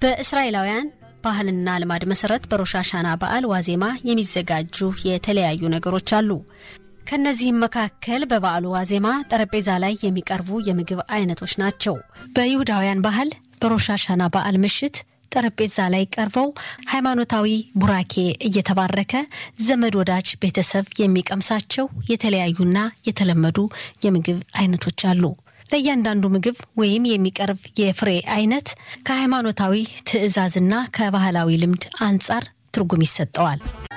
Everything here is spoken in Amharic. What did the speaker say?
በእስራኤላውያን ባህልና ልማድ መሰረት በሮሽ ሃሻና በዓል ዋዜማ የሚዘጋጁ የተለያዩ ነገሮች አሉ። ከእነዚህም መካከል በበዓሉ ዋዜማ ጠረጴዛ ላይ የሚቀርቡ የምግብ አይነቶች ናቸው። በይሁዳውያን ባህል በሮሽ ሃሻና በዓል ምሽት ጠረጴዛ ላይ ቀርበው ሃይማኖታዊ ቡራኬ እየተባረከ ዘመድ ወዳጅ ቤተሰብ የሚቀምሳቸው የተለያዩና የተለመዱ የምግብ አይነቶች አሉ። ለእያንዳንዱ ምግብ ወይም የሚቀርብ የፍሬ አይነት ከሃይማኖታዊ ትዕዛዝና ከባህላዊ ልምድ አንጻር ትርጉም ይሰጠዋል።